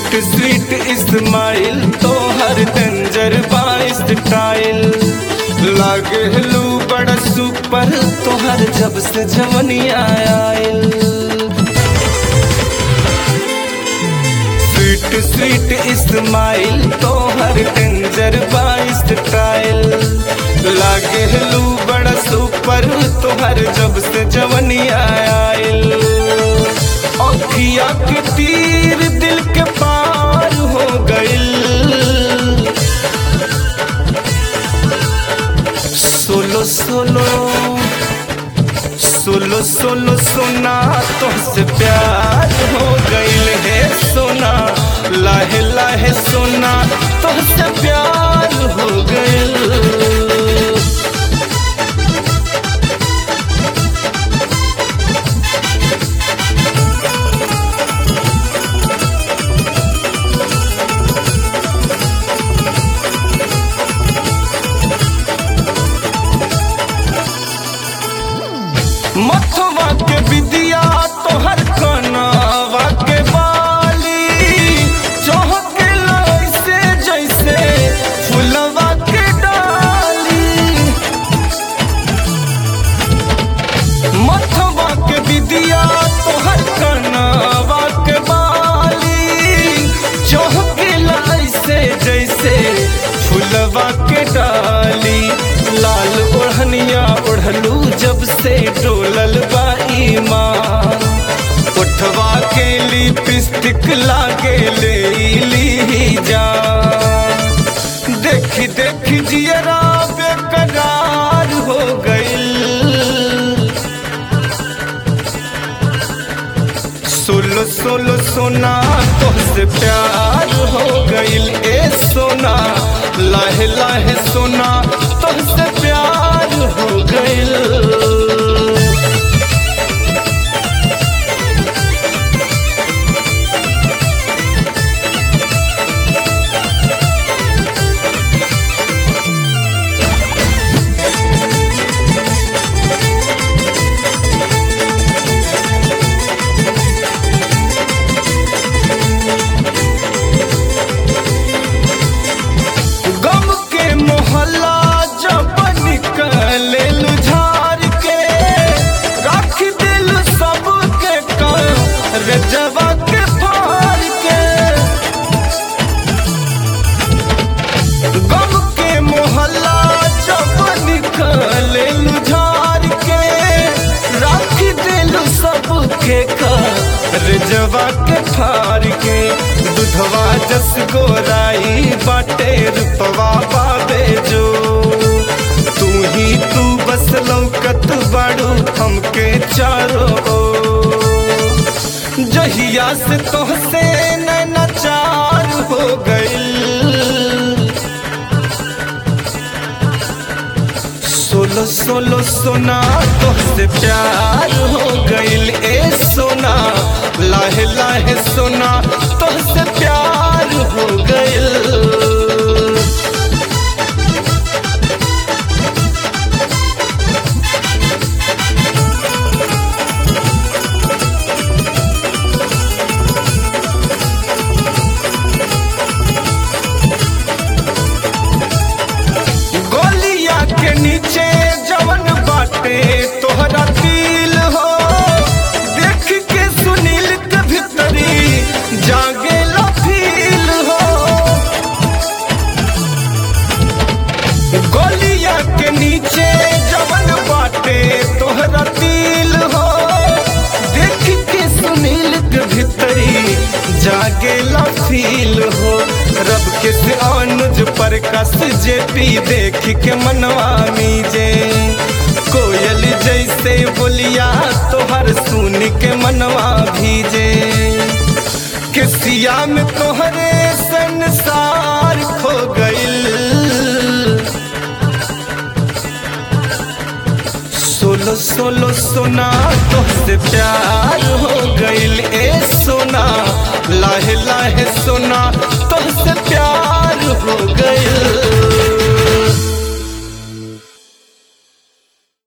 Sweet sweet Ismail तो हर danger बाइस tile लागे लू बड़ा सुपर तो हर जब से जवनिया आयल स्वीट स्वीट इस्माइल तो हर डेंजर बाइस टाइल लागे लू बड़ा सुपर तो हर जब से जवनिया आयल अखिया के तीर दिल के पार हो गइल सोलो सोलो सोलो सोलो सोना तुमसे प्यार हो गइल है सोना लाहे लाहे सोना तुमसे प्यार हो गइल मथवा के विदिया तोहर कनावा के बाली चौहके लैसे जैसे फुलवा के डाली मथवा के विदिया तोहर कनावा के बाली चौहके लैसे जैसे फुलवा के डाली लाल ओढ़निया ओढ़लू जब से डोलल बा ईमान उठवा के लिपस्टिक लागे ले ली जा देखी देखी जियरा बेकरार हो गइल सोलो सोलो सोना तुमसे प्यार हो गइल ए सोना लाहे लाहे सोना तुमसे प्यार हो गइल गम के मोहल्ला जब निकले झार के रख दिल सबके कर जवा के फार के गम के मोहल्ला जब निकले झार के रख दिल सबके कर जवा के फार के दुधवा जस गोराई बाटे रूपवा पावे जो तू ही तू बस लौकत बाड़ू हमके चारो ओर। जहिया से तोहसे नैना चार हो गइल सोलो सोलो सोना तुमसे प्यार हो गइल ए सोना लाहे लाहे सोना तुमसे प्यार हो गइल गोलिया के नीचे जवन बाटे तोहरा दिल हो देख के सुनील के भीतरी जागे फील हो गोलिया के नीचे जवन बाटे तोहरा दिल हो देख के सुनील के भीतरी जागे फील हो रब के से अनुज पर कस जे पी देख के मनवा मीजे कोयल जैसे बोलिया तोहर सुन के मनवा भीजे किसिया में तोहरे संसार खो गइल सोलो सोलो सोना तुमसे प्यार हो गइल ए सोना लाहे लाहे सोना तुमसे प्यार हो गइल